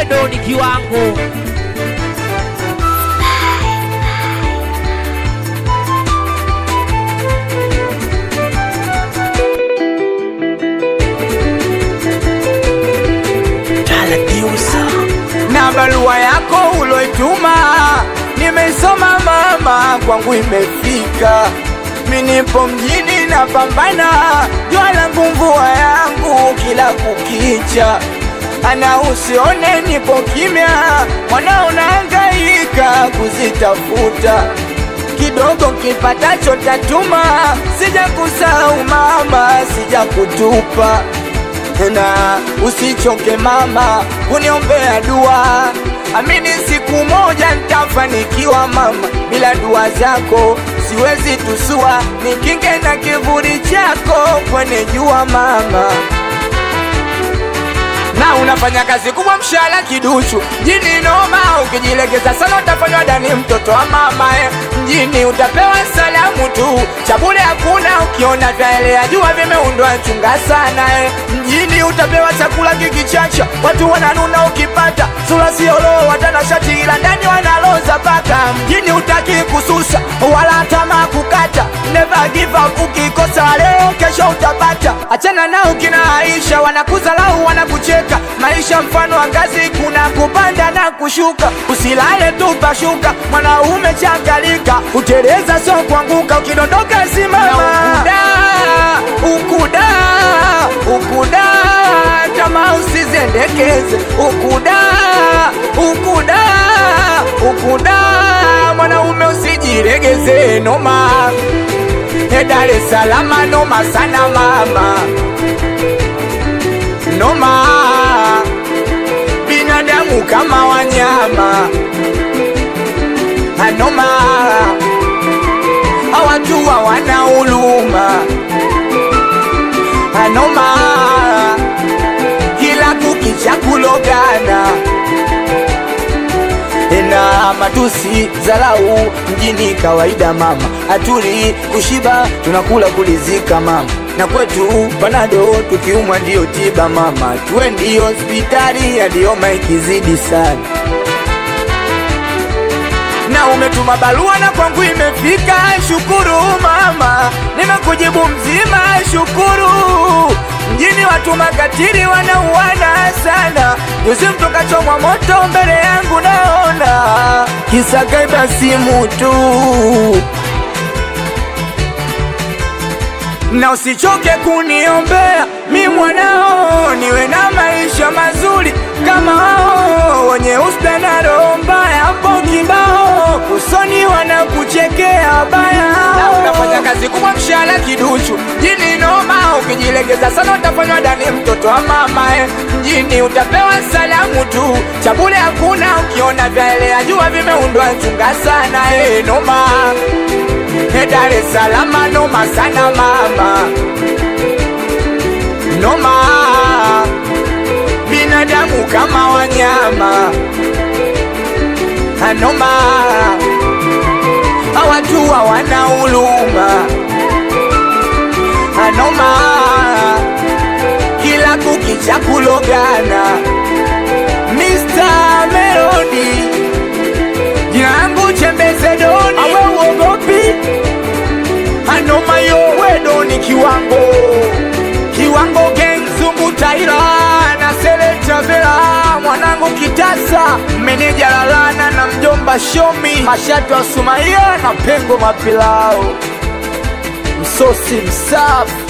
wedo ni kiwango na barua yako uloituma nimeisoma mama, kwangu imefika. Mi nipo mjini na pambana, jua langu mvua yangu kila kukicha, ana usione nipo kimya, mwana unahangaika kuzitafuta kidogo kipatacho tatuma, sija kusahau mama, sija kutupa na usichoke mama kuniombea dua, amini siku moja nitafanikiwa mama, bila dua zako siwezi tusua, nikinge na kivuli chako kwenye jua mama na unafanya kazi kubwa, mshahara kiduchu. Mjini noma, ukijilegeza sana utafanywa dani, mtoto wa mama eh. Mjini utapewa salamu tu, cha bure hakuna. Ukiona vyaelea jua vimeundwa, chunga sana eh. Mjini utapewa chakula kikichacha, watu wananuna ukipata sura siolo, watanashati ila ndani wanaloza paka. Mjini utaki kususa wala tamaa kukata, never give up. Ukikosa leo, kesho utapata. Achana nao kina Aisha, wanakuzalau wanakucheka. Maisha mfano wa ngazi, kuna kupanda na kushuka. Usilale tu pashuka, mwanaume changalika, uteleza sio kuanguka, ukidondoka simama. Ukuda, ukuda, ukuda, kama usizendekeze. Ukuda, ukuda, ukuda, mwanaume usijiregeze, noma E Dar es Salaam noma sana mama, noma binadamu kama wanyama, anoma hawatu hawana huruma, anoma kila kukicha kulogana na matusi zalau mjini kawaida mama, atuli kushiba tunakula kulizika mama, na kwetu panado tukiumwa ndiyo tiba mama, twendi hospitali yaliyoma ikizidi sana na umetuma barua na kwangu imefika, shukuru mama, nimekujibu mzima, shukuru. Mjini watu makatili wanauana sana, juzi mtu kachomwa moto mbele yangu naona, kisa kaiba simu tu. na usichoke kuniombea mi mwanao, niwe na maisha mazuri kama wao wenye usta na roho mbaya. Hapo kibao usoni wanakuchekea baya, na unafanya kazi kubwa, mshahara kiduchu. Mjini noma, ukijilegeza sana utafanywa dani, mtoto wa mama eh. Mjini utapewa salamu tu, cha bure hakuna. Ukiona vyaelea jua vimeundwa, chunga sana eh, noma E Dar es Salaam noma sana mama, noma binadamu kama wanyama, anoma hawatu hawana huruma, anoma kila kukicha kulogana. Mr. Melody jina langu Chembeze Doni, awe uogopi anoma yo wedo ni kiwango kiwango gang zungu taira na sele travela mwanangu kitasa meneja lalana na mjomba shomi mashatu wa sumaia na pengo mapilao msosi msafi